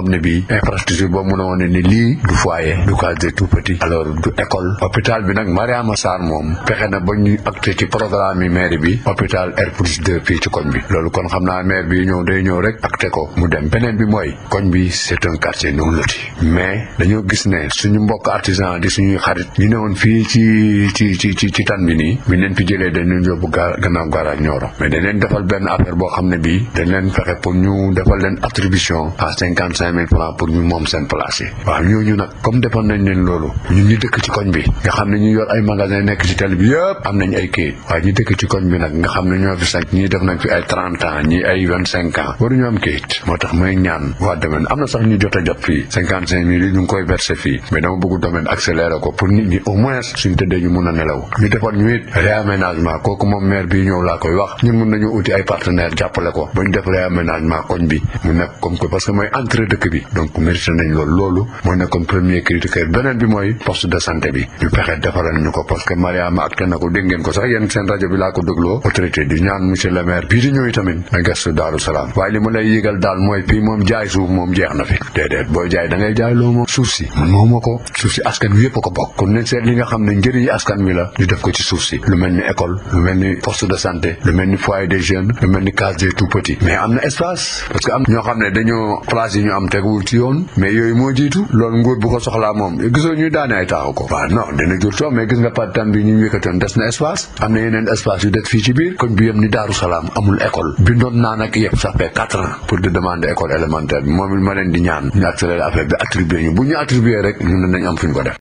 xam ne bii infrastructure boo mën a wone ni lii du foyer du case des tout petits alors du école hôpital bi nag Mariama Sarr moom fexe na ba ñu acté ci programme yi maire bi hôpital R plus 2 fii ci koñ bi loolu kon xam naa maire bi ñëw day ñëw rek acté ko mu dem beneen bi mooy koñ bi c'est un quartier non loti mais dañoo gis ne suñu mbokk artisan di suñuy xarit ñu ne woon fii ci ci ci ci ci tan bi nii bi leen fi jëlee dañ leen yóbbu gaa gannaaw garage Nioro mais dañ leen defal benn affaire boo xam ne bii dañ leen fexe pour ñu defal leen attribution à cinquante cinq mille francs pour ñu moom seen place yi waaw ñooñu nag comme defal nañ leen loolu ñun ñu dëkk ci koñ bi nga xam ne ñu yor ay magasin nekk ci tali bi yëpp am nañ ay kayit waaye ñu dëkk ci koñ bi nag nga xam ne ñoo fi sax ñii def nañ fi ay trente ans ñii ay vingt cinq ans waruñu am kayit moo tax may ñaan waa domaine am na sax ñu jot a jot fii cinquante cinq mille yi ñu ngi koy verser fii mais dama bëgg domaine accélérer ko pour nit ñi au moins suñ tëddee ñu mun a nelaw ñu defal ñu it réaménagement kooku moom maire bi ñëw laa koy wax ñun mun nañu uti ay partenaire jàppale ko ba ñu def réaménagement koñ bi mu nekk comme que parce que mooy entrée dëkk bi donc mérité nañ loolu loolu moo nekkoon premier critère beneen bi mooy poste de santé bi ñu fexe defaral ñu ko parce que Mariama acté na ko dégg ngeen ko sax yéen seen rajo bi laa ko dégloo autorité di ñaan monsieur le maire bii di ñëw tamit na gestu Daaru Salaam waaye li ma lay yëgal daal mooy fii moom jaay suuf moom jeex na fi déedéet booy jaay da ngay jaay loo moom suuf si man mooma ko suuf si askan wi yëpp a ko bokk kon nañ seet li nga xam ne njëriñ askan wi la ñu def ko ci suuf si lu mel ni école lu mel ni poste de santé lu mel ni foyer des jeunes lu mel ni case des tout petits mais am na espace parce que am ñoo xam ne dañoo place yi ñu am teguwul ci yoon mais yooyu moo jiitu loolu nguur bu ko soxlaa moom gisoo ñuy daane ay taaxu ko waaw non dina jur coow mais gis nga partan bi ñu yëkkatoon des na espace am na yeneen espace yu des fii ci biir koñ bi yëm ni Daaru Salaam amul école bindoon naa nag yëpp ça fait quatre ans pour de demander école élémentaire bi moom it ma leen di ñaan ñu accéléré affaire bi attribué ñu bu ñu attribué rek ñun nañ am fu ñu ko def